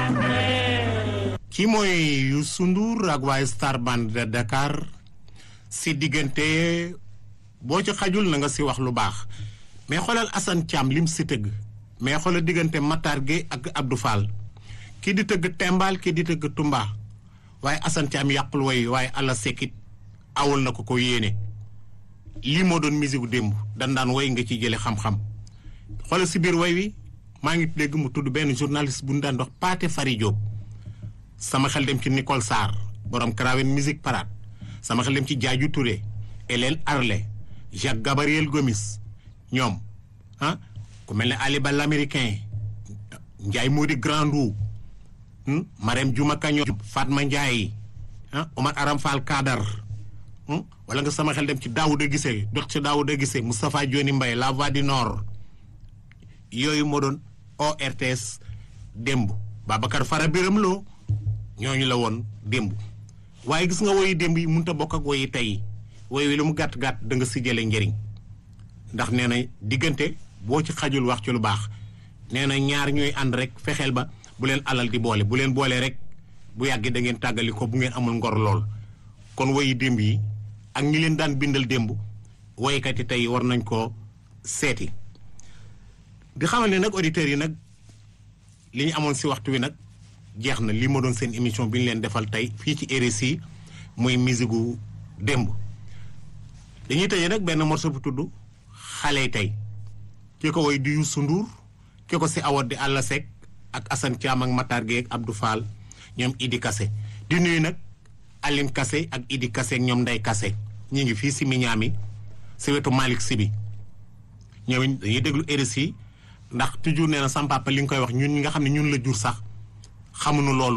kii mooy Youssou Ndour ak waa Star Band de Dakar si diggante boo ci xajul na nga si wax lu baax mais xoolal Assane Thiam lim si tëgg mais xoolal diggante Matar Gueye ak Abdou Fall kii di tëgg Tembal kii di tëgg Tumba waaye Assane Thiam yàqul woy waaye àlla sekkit awul na ko ko yéene lii moo doon musique gu démb dan daan woy nga ci jële xam-xam xoolal si biir woy wi maa ngi dégg mu tudd benn journaliste bu ñu daan dox Pathé Fary Diop sama xel dem ci Nicole Sarr borom Krawen Musique Parade sama xel dem ci Diadiou Touré Hélène Arlé Jacques Gabriel Gomis ñoom ah ku mel ne Ali Ba l'américain Ndiaye Mody Grandou Marème Diouma Kagnon Fatma Ndiaye ah Omar Aram Fall Kadar wala nga sama xel dem ci Daouda Guissé dox ci Daouda Guissé Moustapha Dioni Mbaye La Voix du Nord yooyu moo doon ORTS démb Babacar Fara Biram Lo ñooñu la woon démb waaye gis nga woyi démb yi mënut a bokk ak woyi tey woy wi lu mu gàtt gàtt da nga si jëlee njëriñ ndax nee na diggante boo ci xajul wax ci lu baax nee na ñaar ñooy ànd rek fexeel ba bu leen alal di boole bu leen boolee rek bu yàggee da ngeen tàggali ko bu ngeen amul ngor lool. kon woyi démb yi ak ñi leen daan bindal démb woykat yi tey war nañ koo seeti di xamal ne nag auditeurs yi nag li ñu amoon si waxtu wi nag. jeex na lii ma doon seen émission bi ñu leen defal tey fii ci RSI muy musique gu démb dañuy tëjee nag benn morceau bu tudd xale tey ki ko woy di Youssou Ndour ki ko si awat di Alla Seck ak Assane Thiam ak Matar Gueye ak Abdou Fall ñoom Idi Kassé di nuyu nag Aline Kassé ak Idi Kassé ak ñoom Ndey Kassé ñu ngi fii si Mignane si wetu Malick Sy bi ñoom dañuy déglu RSI ndax toujours nee na sama papa li nga koy wax ñun ñi nga xam ne ñun la jur sax xamuñu loolu